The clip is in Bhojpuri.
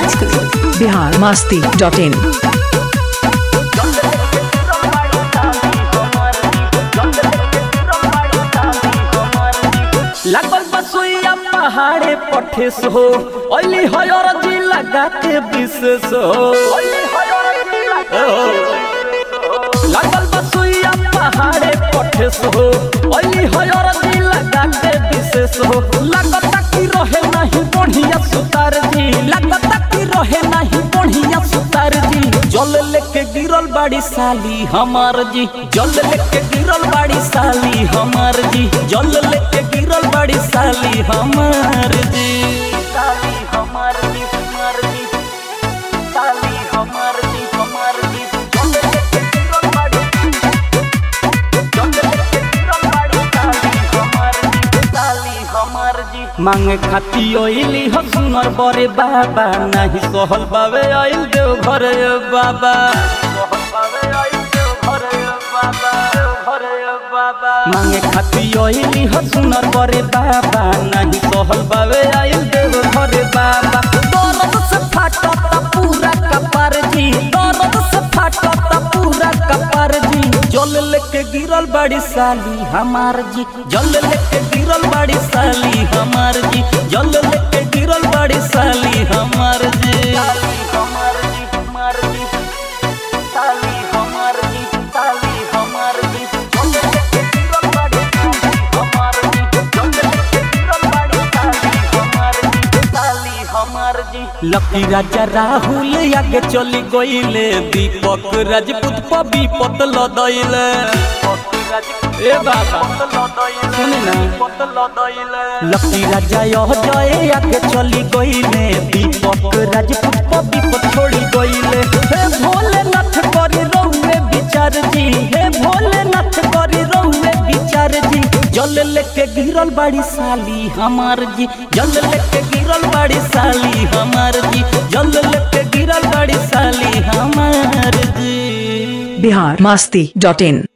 Raj Kapoor Bihar Masti dot in लागल बसुइया पहाड़े पठेस हो ओइली हयर जी लगा के विशेष हो लागल बसुइया पहाड़े पठेस हो ओइली हयर जी लगा के विशेष हो लागता कि रहे नहीं बढ़िया सुतार जी लागता कि रहे नहीं बढ़िया सुतार जी जल लेके गिरल बाड़ी साली हमार जी जल लेके गिरल बाड़ी साली हमार जी जल लेके गिरल बाड़ी साली हमार जी साली हमार जी हमार जी साली हमार जी हमार जी जल लेके गिरल बाड़ी जल लेके गिरल बाड़ी साली हमार जी साली हमार जी मांगे खाती ओइली हो सुनर बरे बाबा नाही सहल बावे आइल देव घरे बाबा मांगे खाती ओइली हो सुनर बरे बाबा नाही सहल बावे आइल देव घरे बाबा दर्द से फाटता पूरा कपार जी दर्द से फाटता पूरा कपार जी जल लेके गिरल बड़ी साली हमार जी जल लेके गिरल बड़ी साली हमार जी जल लेके गिरल बड़ी साली हमार जी साली हमार जी हमार जी साली हमार जी साली हमार जी जल लेके गिरल बड़ी साली हमार जी जल लेके गिरल बड़ी साली हमार जी साली हमार जी लकी राजा राहुल आगे चली गईले दीपक राजपूत पर विपत लदैले ए बाबा सुने ना लकी राजा यह जय आगे चली गईले दीपक राजपूत पर विपत छोड़ी गईले हे भोलेनाथ करी रहुए विचार जी हे भोलेनाथ करी रहुए विचार जी जल लेके गिरल बाड़ी साली हमार जी जल लेके गिरल बाड़ी साली हमार जी जल लेके गिरल बाड़ी साली हमार जी बिहार मास्ती डॉट इन